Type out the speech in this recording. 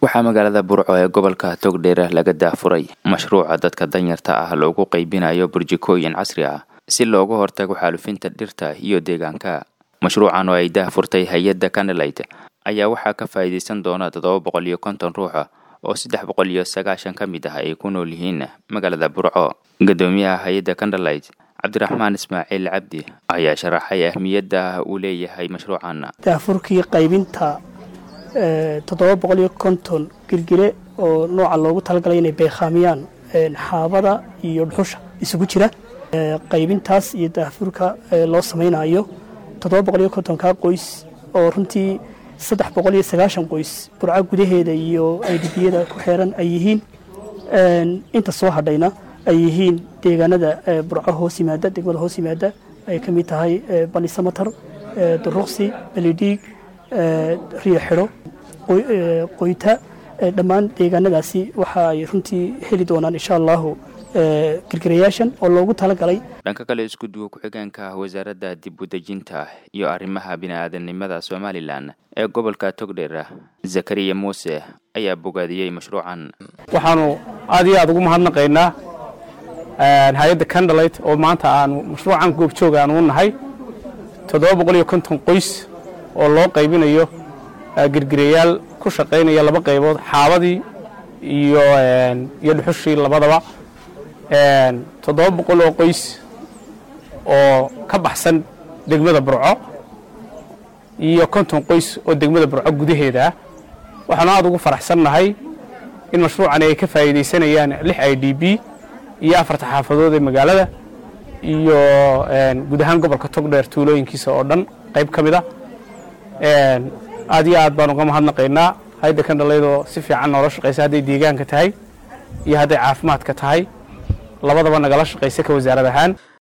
waxaa magaalada burco ee gobolka togdheer laga daafuray mashruuca dadka danyarta ah loogu qaybinayo burjikooyin casri ah si looga hortago xaalufinta dhirta iyo deegaanka mashruucan oo ay daahfurtay hay-adda canelite ayaa waxaa ka faa'iidaysan doona toddoba boqol iyo konton ruuxa oo saddex boqol iyo sagaashan ka mid ah ay ku nool yihiin magaalada burco guddoomiyaha hay-adda canelite cabdiraxmaan ismaaciil cabdi ayaa sharaxay ahmiyadda uu leeyahay mashruucan daafurkii qaybinta toddoba boqol iyo konton girgire oo nooca loogu talagalay inay beekhaamiyaan xaabada iyo dhuxusha isugu jira qaybintaas iyo daafurka loo samaynayo toddoba boqol iyo kontonka qoys oo runtii saddex boqol iyo sagaashan qoys burco gudaheeda iyo aydhibiyada ku xeeran ay yihiin inta soo hadhayna ay yihiin deegaanada burco hoos yimaada degmada hoos yimaada ay ka mid tahay balisamatar duruqsi belidhiig riyo xidho qoyta dhammaan deegaanadaasi waxa ay runtii heli doonaan insha allahu girgirayaashan oo loogu talagalay dhanka kale isku duwa ku-xigeenka wasaaradda dib udejinta iyo arrimaha bini-aadanimada somalilan ee gobolka togdheer zakariya muuse ayaa bogaadiyey mashruucan waxaanu aad iyo aad ugu mahadnaqaynaa hay-adda candalite oo maanta aanu mashruucan goobjooga aanu u nahay toddoba boqol iyo konton qoys oo loo qaybinayo girgirayaal ku shaqaynaya laba qaybood xaabadii iyo iyo dhuxushii labadaba toddoba boqol oo qoys oo ka baxsan degmada burco iyo konton qoys oo degmada burco gudaheeda ah waxaanu aad ugu faraxsannahay in mashruucani ay ka faa'iidaysanayaan lix i d b iyo afarta xaafadood ee magaalada iyo guud ahaan gobolka togdheer tuulooyinkiisa oo dhan qayb ka mid a aad iyo aad baan uga mahadnaqaynaa hayadda kandhalaydoo si fiican noola shaqaysa hadday deegaanka tahay iyo hadday caafimaadka tahay labadaba nagala shaqaysa ka wasaarad ahaan